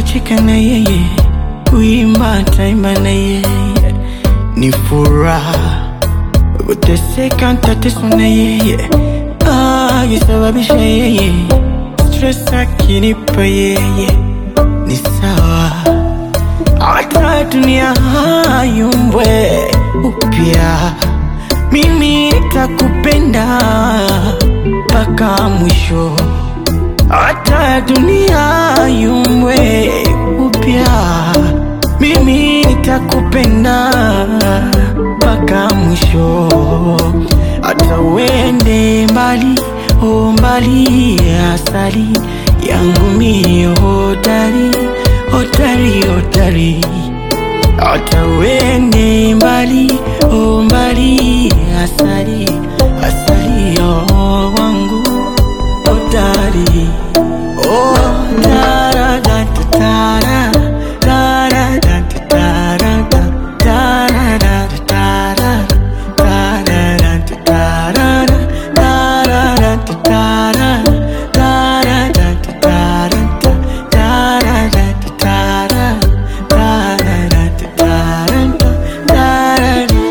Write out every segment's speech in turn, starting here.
kucheka na yeye, kuimba taimba na yeye, ni furaha. Kuteseka ntateswa na yeye, akisababisha yeye, stress akinipa yeye, ni sawa. Hata dunia hayumbwe upya, mimi nitakupenda mpaka mwisho. Hata dunia yumbwe upya, mimi nitakupenda mpaka mwisho. Hata uende mbali, o mbali, asali yangu mie hodari, hodari, hodari. Hata uende mbali, o mbali, asali, asali ya wangu hodari. Oh, tara, da, da, tara, tara, da, da, tara, da, tara, da, da, tara, tara, da, da, tara, da, tara, da, da, tara, tara, da, da, tara, da, tara, da, da, tara, tara, da, da, tara, da, tara, da.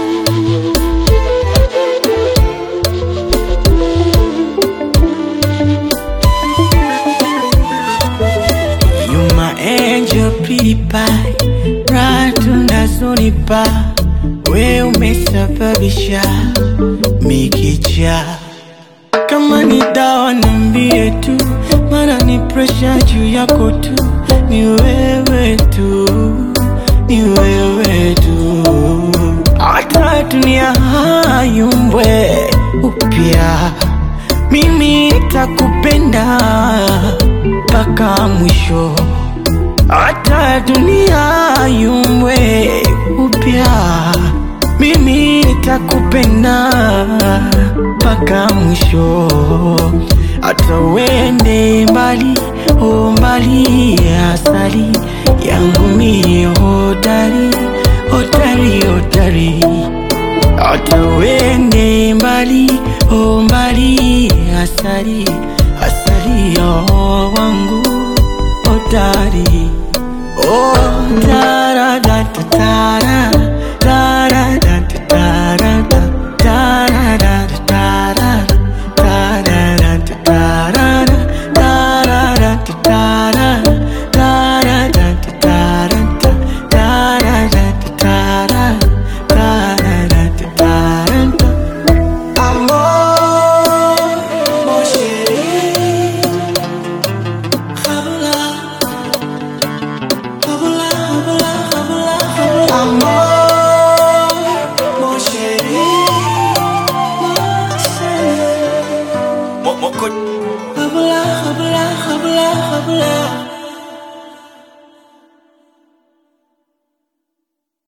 You my angel pretty pie Right unazonipa We umesababisha Mikicha Kama ni dawa niambie tu Mana ni pressure juu yako tu Ni wewe tu Ni wewe tu Hata dunia hayumbwe upya Mimi nitakupenda mpaka mwisho, hata dunia yumbwe upya, mimi nitakupenda mpaka mwisho, hata uende mbali, o mbali, asali yangu mie hodari, hodari, hodari hata uende mbali, o mbali, asali, asali ya wangu hodari. Oh, tara, da, da, tara,